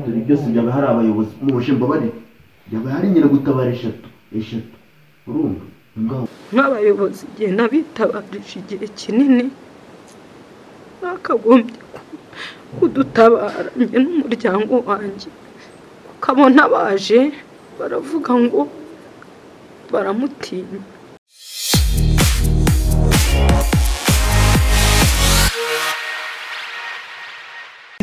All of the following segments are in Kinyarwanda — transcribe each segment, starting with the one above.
dore byose byaba hari abayobozi mubashe mbabare byaba hari nyiragutabara eshatu eshatu urumva ngaho n'abayobozi igihe nabitabarije igihe kinini bakagombye kudutabara njye n'umuryango wanjye ukabona baje baravuga ngo baramutinya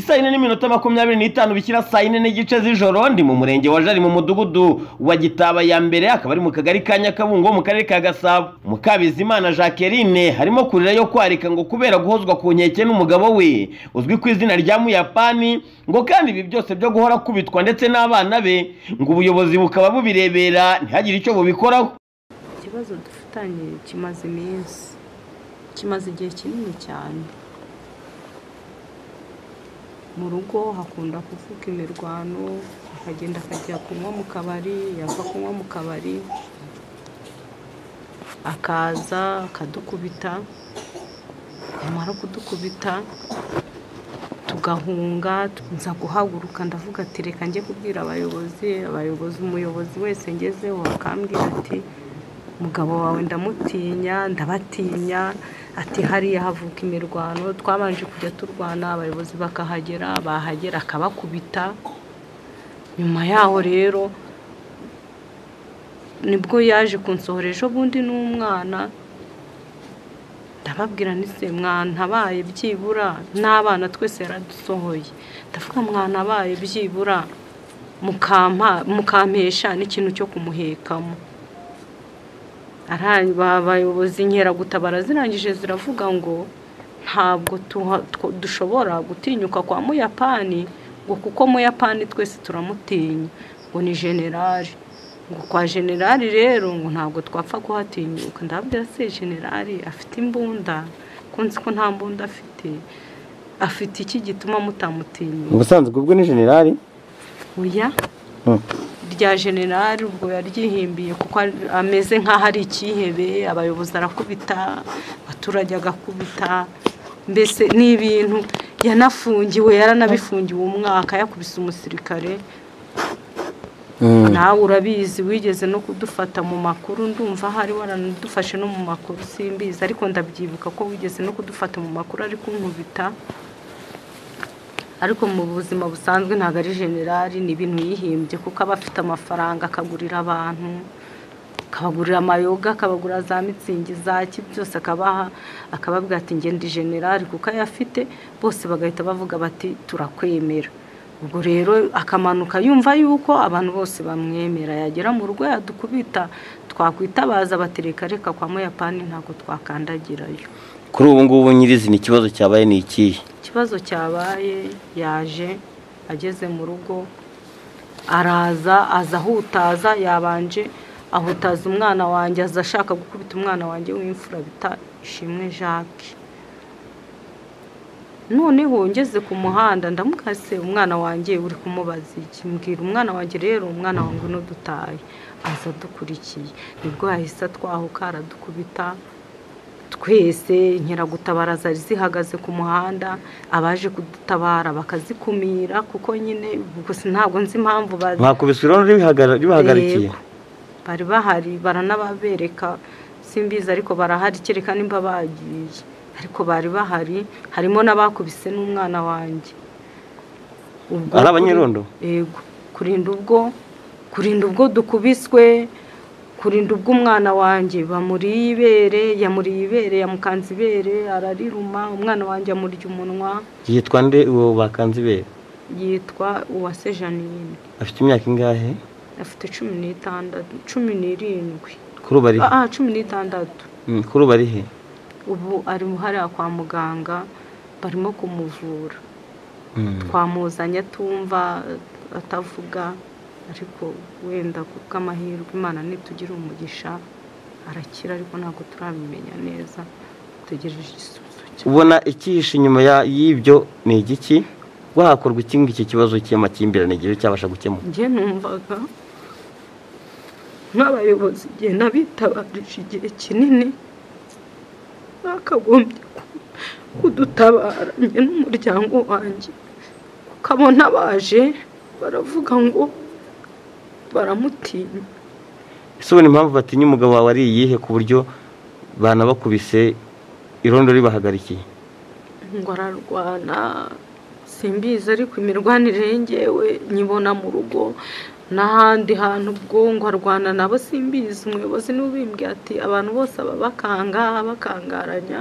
saa yine n'iminota makumyabiri n'itanu bikira saa yine n'igice z'ijoro ndi mu murenge wa jari mu mudugudu wa gitaba ya mbere akaba ari mu kagari ka nyakabungo mu karere ka gasabo mukabizimana jacqueline harimo kurira yo kwarika ngo kubera guhozwa ku nkeke n'umugabo we uzwi ku izina rya muyapani ngo kandi ibi byose byo guhora akubitwa ndetse n'abana be ngo ubuyobozi bukaba bubirebera ntihagire icyo bubikoraho ikibazo dufitanye kimaze iminsi kimaze igihe kinini cyane mu rugo hakunda kuvuka imirwano akagenda akajya kunywa mu kabari yava kunywa mu kabari akaza akadukubita yamara kudukubita tugahunga nza guhaguruka ndavuga ati reka njye kubwira abayobozi abayobozi umuyobozi wese ngezeho akambwira ati umugabo wawe ndamutinya ndabatinya ati hariya havuka imirwano twabanje kujya turwana abayobozi bakahagera bahagera akabakubita nyuma yaho rero nibwo yaje kunsohora ejo bundi n'umwana ndababwira ndetse mwantabaye byibura n'abana twese yaradusohoye ndavuga mwantabaye byibura mukampesha n'ikintu cyo kumuhekamo abayobozi inkeragutabara zirangije ziravuga ngo ntabwo dushobora gutinyuka kwa muyapani ngo kuko muyapani twese turamutinya ngo ni generali ngo kwa generali rero ngo ntabwo twapfa kuhatinyuka ndabwira se generali afite imbunda kunzi ko nta mbunda afite afite iki gituma mutamutinyuka ubusanzwe ubwo ni generali oya rya generali ubwo yaryihimbiye kuko ameze nk'aho ari icyihebe abayobozi arakubita abaturage agakubita mbese ni ibintu yanafungiwe yaranabifungiwe umwaka yakubise umusirikare nawe urabizi wigeze no kudufata mu makuru ndumva hari waranadufashe no mu makuru simbizi ariko ndabyibuka ko wigeze no kudufata mu makuru ari kunkubita ariko mu buzima busanzwe ntabwo ari generali ni ibintu yihimbye kuko aba afite amafaranga akagurira abantu akabagurira amayoga akabagurira za mitsingi za ki byose akabaha akababwira ati ndi generali kuko ayo afite bose bagahita bavuga bati turakwemera ubwo rero akamanuka yumva yuko abantu bose bamwemera yagera mu rugo yadukubita twakwitabaza batereka reka kwa muyapani ntabwo twakandagirayo kuri ubu ngubu nyirizina ikibazo cyabaye ni ikihe ikibazo cyabaye yaje ageze mu rugo araza aza ahutaza yabanje ahutaza umwana wanjye aza ashaka gukubita umwana wanjye w'imfura bita ishimwe jacques noneho ngeze ku muhanda ndamukase umwana wanjye uri kumubaza iki mbwira umwana wanjye rero umwana wanjye uno dutaye aza adukurikiye nibwo yahise atwahuka aradukubita twese inkeragutabara zari zihagaze ku muhanda abaje kudutabara bakazikumira kuko nyine gusa ntabwo nzi impamvu mwakubiswe irondo ribahagarikiye bari bahari baranababereka simbizi ariko barahari kereka nimba bagiye ariko bari bahari harimo n'abakubise n'umwana wanjye ari abanyerondo yego kurinda ubwo kurinda ubwo dukubiswe kurinda ubwo umwana wanjye bamuriye ibere yamuriye ibere yamukanze ibere arariruma umwana wanjye amurya umunwa yitwa nde uwo bakanze ibere yitwa uwase janine afite imyaka ingahe afite cumi n'itandatu cumi n'irindwi kuri ubu ari he ah cumi n'itandatu Mm, kuri ubu ari he ubu ari hariya kwa muganga barimo kumuvura Mm. twamuzanye atumva atavuga ariko wenda kubw'amahirwe imana nitugira umugisha arakira ariko ntabwo turabimenya neza dutegereje igisubizo cye ubona ikihishe inyuma ya- y'ibyo ni igiki wahakorwa iki ngiki kibazo cy'amakimbirane igihe cyabasha gukemuka njye numvaga nk'abayobozi igihe nabitabarije igihe kinini bakagombye kudutabara njye n'umuryango wanjye ukabona baje baravuga ngo baramutinya ese ubona impamvu batinya umugabo wawe ari iyihe ku buryo banabakubise irondo ribahagarikiye ngo ararwana simbizi ariko imirwanire yengewe nyibona mu rugo n'ahandi hantu ubwo ngo arwana nabo simbizi umuyobozi n'ubimbwiye ati abantu bose aba bakanga bakangaranya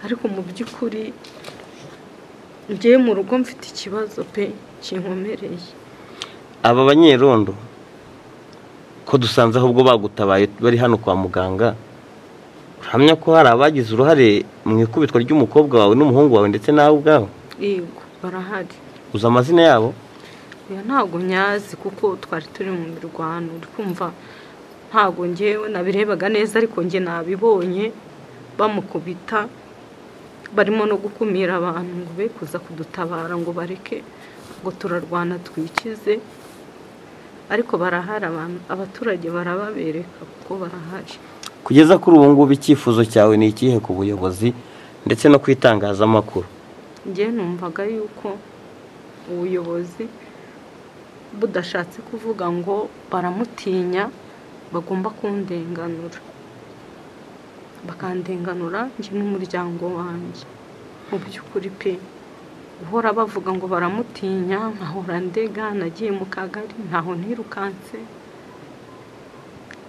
ariko mu by'ukuri ngewe mu rugo mfite ikibazo pe kinkomereye aba banyerondo ko dusanze ahubwo bagutabaye bari hano kwa muganga uramya ko hari abagize uruhare mu ikubitwa ry'umukobwa wawe n'umuhungu wawe ndetse nawe ubwawe yego barahari uzi amazina yabo oya ntabwo nyazi kuko twari turi mu mirwano uri kumva ntabwo ngewe nabirebaga neza ariko nge nabibonye bamukubita barimo no gukumira abantu ngo be kuza kudutabara ngo bareke ngo turarwana twikize ariko barahari abantu abaturage barababereka kuko barahari kugeza kuri ubu ngubu icyifuzo cyawe ni ikihe ku buyobozi ndetse no ku itangazamakuru njye numvaga yuko ubuyobozi budashatse kuvuga ngo baramutinya bagomba kundenganura bakandenganura njye n'umuryango wanjye mu by'ukuri pe guhora bavuga ngo baramutinya nkahora ndega nagiye mu kagari ntaho ntirukanse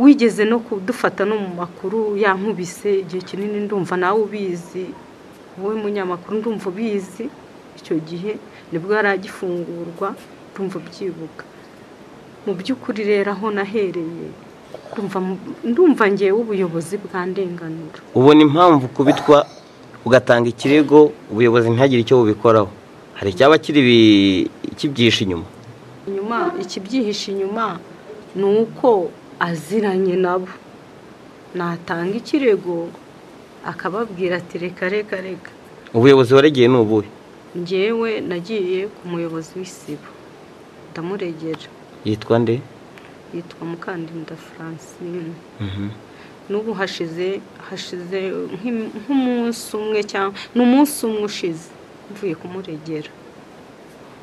wigeze no kudufata no mu makuru yankubise igihe kinini ndumva nawe ubizi wowe munyamakuru ndumva ubizi icyo gihe nibwo yari agifungurwa ndumva byibuka mu by'ukuri rero aho nahereye ndumva mu- ndumva ngewe ubuyobozi bwandenganura ubona impamvu kubitwa ugatanga ikirego ubuyobozi ntihagire icyo bubikoraho hari icyaba kiri bi- kibyihishe inyuma inyuma ikibyihishe inyuma ni uko aziranye nabo natanga ikirego akababwira ati reka reka reka ubuyobozi waregeye ni ubuhe ngewe nagiye ku muyobozi w'isibo ndamuregera yitwa nde yitwa mukandinda francine Mhm. n'ubu hashize hashize nk'im- nk'umunsi umwe cyangwa ni umunsi umwe ushize mvuye kumuregera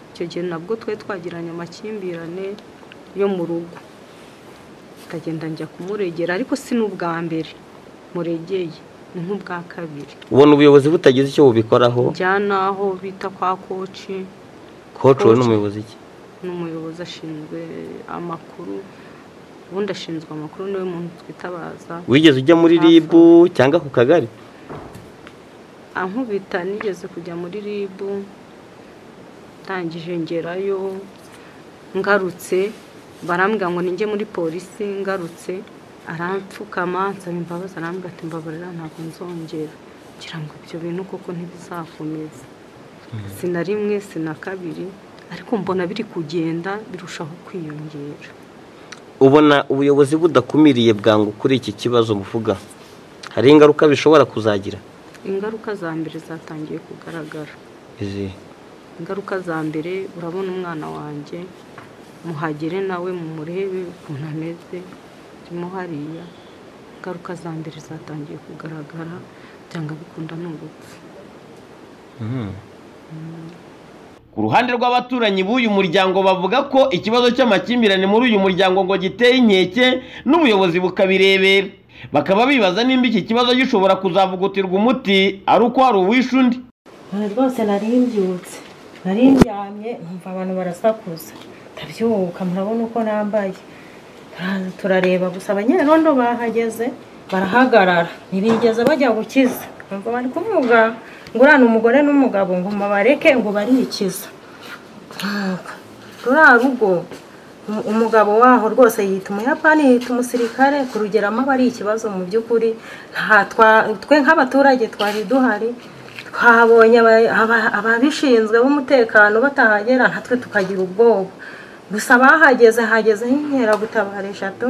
icyo gihe nabwo twari twagiranye amakimbirane yo mu rugo ndagenda njya kumuregera ariko si n'ubwa mbere muregeye ni nk'ubwa kabiri ubona ubuyobozi butagize icyo bubikoraho njya n'aho bita kwa koci koci wowe ni Koci. umuyobozi iki n'umuyobozi ashinzwe amakuru ubundi ashinzwe amakuru niwe muntu twitabaza wigeze ujya muri ribu cyangwa ku kagari ankubita nigeze kujya muri rib ndangije ngerayo ngarutse barambwira ngo ninjye muri polisi ngarutse aramfukama nsaba imbabazi arambwira ati mbabarira ntabwo nzongera ngira ngo ibyo bintu koko ntibizakomeza si na rimwe si na kabiri ariko mbona biri kugenda birushaho kwiyongera ubona ubuyobozi budakumiriye bwangu kuri iki kibazo muvuga hari ingaruka bishobora kuzagira ingaruka za mbere zatangiye kugaragara izi ingaruka za mbere urabona umwana wanjye muhagere nawe mumurebe ukuntu ameze arimo hariya ingaruka za mbere zatangiye kugaragara byanga bikunda ni urupfu ku ruhande rw'abaturanyi b'uyu muryango bavuga ko ikibazo cy'amakimbirane muri uyu muryango ngo giteye inkeke n'ubuyobozi bukabirebera bakaba bibaza nimba iki kibazo gishobora kuzavugutirwa umuti ari uko hari uwishe undi none rwose nari mbyutse nari ndyamye nkumva abantu barasakuza ndabyuka murabona uko nambaye Turaza turareba gusa abanyerondo bahageze barahagarara ntibigeze bajya gukiza ngo bari kuvuga ngo uriya umugore n'umugabo ngo mubareke ngo barikiza Ntabwo. ruriya rugo um- umugabo waho rwose yita umuyapani yita umusirikare kurugeramo aba ari ikibazo mu by'ukuri nta twa- twe nk'abaturage twari duhari twabonye aba- aba- ababishinzwe b'umutekano batahagera natwe tukagira ubwoba gusa bahageze hagezeho inkeragutabara eshatu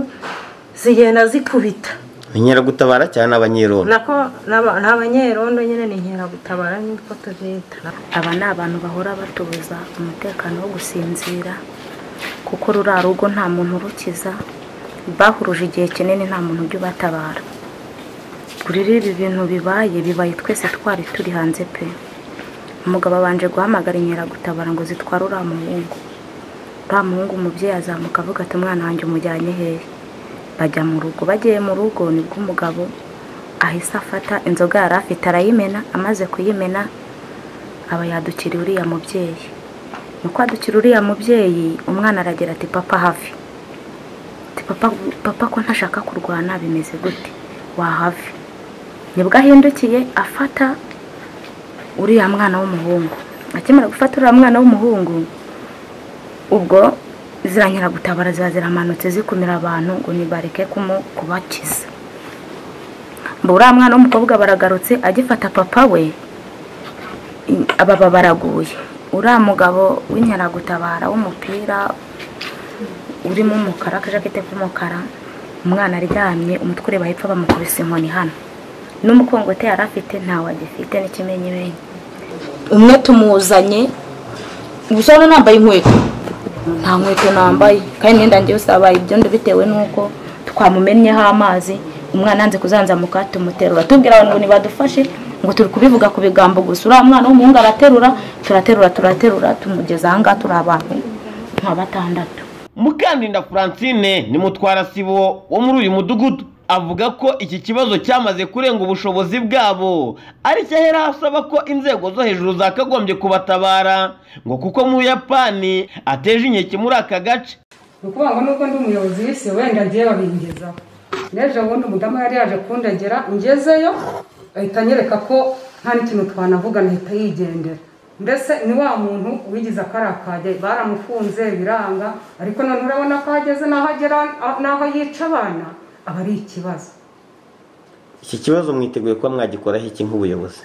zigenda zikubita inkeragutabara cyane abanyerondo nako n'aba- n'abanyerondo nyine ni inkeragutabara niko tubita aba ni abantu bahora batubuza umutekano wo gusinzira kuko ruriya rugo nta muntu urukiza bahuruje igihe kinini nta muntu ujya ubatabara kuri rero ibi bintu bibaye bibaye twese twari turi hanze pe umugabo abanje guhamagara inkeragutabara ngo zitware uriya muhungu uriya muhungu umubyeyi azamuka avuga ati umwana wanjye umujyanye hehe bajya mu rugo bagiye mu rugo nibwo umugabo ahise afata inzoga yari afite arayimena amaze kuyimena aba yadukiriye uriya mubyeyi nuko adukira uriya mubyeyi umwana aragira ati papa hafi ati papa papa ko ntashaka kurwana bimeze gute wahave nibwo ahindukiye afata uriya mwana w'umuhungu akimara gufata uriya mwana w'umuhungu ubwo ziriya nyiragutabara ziba ziramanutse zikumira abantu ngo nibareke kubakiza mbura uriya mwana w'umukobwa baragarutse agifata papa we ababa baraguye uriya mugabo w'inkeragutabara w'umupira urimo umukara akajakete k'umukara umwana aryamye umutwe ureba hepfo bamukubise inkoni hano n'umukongote yari afite ntawe agifite n'ikimenyimenyi umwe tumuzanye gusa urabona nambaye inkweto nta nkweto nambaye kandi imyenda yanjye yose yabaye ibyondo bitewe n'uko twamumennyeho amazi umwana yanze kuzanzamuka tumuterura tubwira abantu ngo ntibadufashe ngo turi kubivuga ku bigambo gusa uriya mwana w'umuhungu araterura turaterura turaterura tumugeza aha ngaha turi abantu nka batandatu mukandinda francine ni mutwara sibo wo muri uyu mudugudu avuga ko iki kibazo cyamaze kurenga ubushobozi bwabo ari cyo ahera asaba ko inzego zo hejuru zakagombye kubatabara ngo kuko mu buyapani ateje inkeke muri aka gace ni ukuvuga ngo nubwo ndi umuyobozi w'isi wenda agiye babingezaho n'ejo bundi umudamu yari yaje kundagera ngezeyo ahita anyereka ko nta n'ikintu twanavuga ahita yigendera mbese ni wa muntu wigize akariya kajya baramufunze biranga ariko none urabona ko ahageze n'aho agera n'aho yica abana aba ari ikibazo iki kibazo mwiteguye kuba mwagikoraho iki nk'ubuyobozi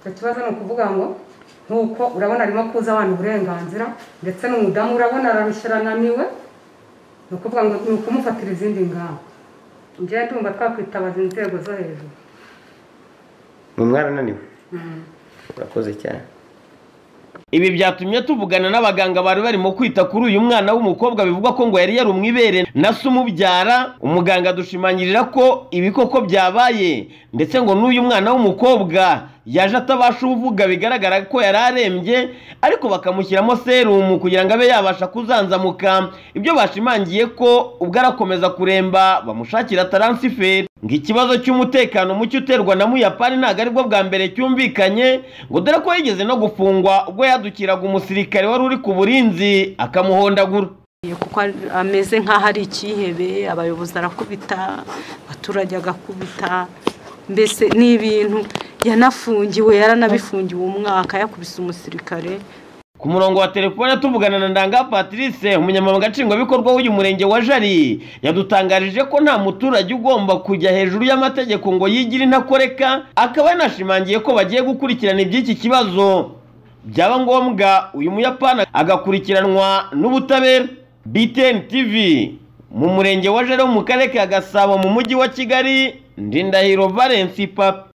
icyo kibazo ni ukuvuga ngo nk'uko urabona arimo kuza abantu uburenganzira ndetse n'umudamu urabona arabishirananiwe ni ukuvuga ngo ni ukumufatira izindi ngamba njyewe ndumva twakwitabaza inzego zo hejuru ni mwarananiwe urakoze cyane ibi byatumye tuvugana n'abaganga bari barimo kwita kuri uyu mwana w'umukobwa bivugwa ko ngo yari yarumwe ibere na se umubyara umuganga dushimangirira ko ibikoko byabaye ndetse ngo n'uyu mwana w'umukobwa yaje atabasha uvuga bigaragara ko yari arembye ariko bakamushyiramo serumu kugira ngo abe yabasha kuzanzamuka ibyo bashimangiye ko ubwo arakomeza kuremba bamushakira taransiferi ngo ikibazo cy'umutekano muke uterwa na muyapani ntabwo aribwo bwa mbere cyumvikanye ngo dore ko yigeze no gufungwa ubwo yadukiraga umusirikare wari uri ku burinzi akamuhondagura kuko ameze nk'aho ari icyihebe abayobozi arakubita abaturage agakubita mbese ni ibintu yanafungiwe yaranabifungiwe umwaka yakubise umusirikare ku murongo wa telefone tuvugana na ndanga patrice umunyamabanga nshingwabikorwa w'uyu murenge wa jari yadutangarije ko nta muturage ugomba kujya hejuru y'amategeko ngo yigire intakoreka akaba yanashimangiye ko bagiye gukurikirana iby'iki kibazo byaba ngombwa uyu muyapani agakurikiranwa n'ubutabera btn tv mu murenge wa jari wo mu karere ka gasabo mu mujyi wa kigali ndindahiro valence papa